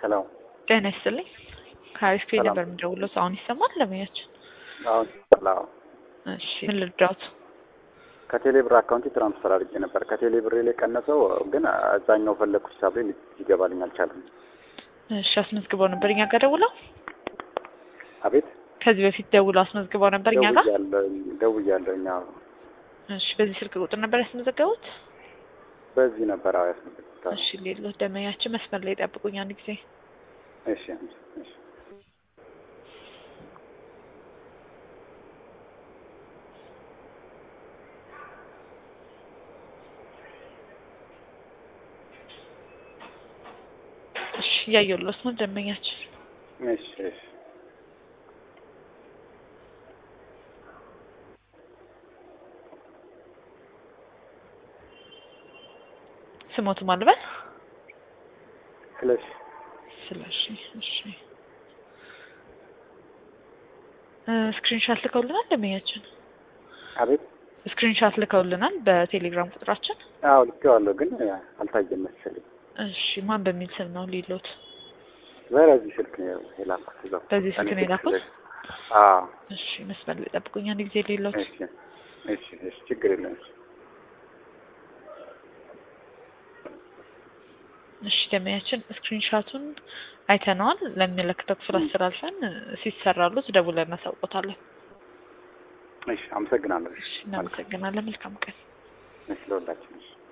ሄሎ ጤና ይስጥልኝ። ከአሪፍ ፔ ሰላም። ነበር የምደውለው። አሁን ይሰማል ለሙያችን? አሁን አዎ እሺ ምን ልርዳዎት? ከቴሌ ብር አካውንቴ ትራንስፈር አድርጌ ነበር። ከቴሌ ብር ላይ ቀነሰው፣ ግን አዛኛው ፈለግኩት ሂሳብ ላይ ሊገባልኝ አልቻለም። እሺ አስመዝግበው ነበር እኛ ጋር ደውለው? አቤት ከዚህ በፊት ደውለው አስመዝግበው ነበር እኛ ጋር? ደውያለሁኝ ደውያለሁኝ። አዎ እሺ በዚህ ስልክ ቁጥር ነበር ያስመዘገቡት? በዚህ ነበር አዎ ያስመዘግኩት። እሺ ሌሎት ደመኛችን መስመር ላይ ጠብቁኝ አንድ ጊዜ። እሺ እሺ እሺ እያየሁሎት ነው ደመኛችን። እሺ እሺ ስሞቱ ማልበል ስለሽ ስለሺ እሺ ስክሪንሻት ልከውልናል ደመኛችን። አቤት ስክሪንሻት ልከውልናል በቴሌግራም ቁጥራችን። አዎ ልኬዋለሁ፣ ግን አልታየም መሰለኝ። እሺ ማን በሚል ስም ነው ሊሎት? በዚህ ስልክ ነው የላኩት። እዛው በዚህ ስልክ ነው የላኩት? አዎ እሺ መስመር ላይ ጠብቁኝ አንድ ጊዜ ሊሎት። እሺ እሺ እሺ ችግር የለም። እሺ ደመያችን ስክሪንሻቱን አይተነዋል። ለሚመለከተው ክፍል አስተላልፈን ሲሰራሉት ደውለን እናሳውቆታለን። እሺ አመሰግናለሁ። እሺ እናመሰግናለን። መልካም ቀን። እሺ ለሁላችን እሺ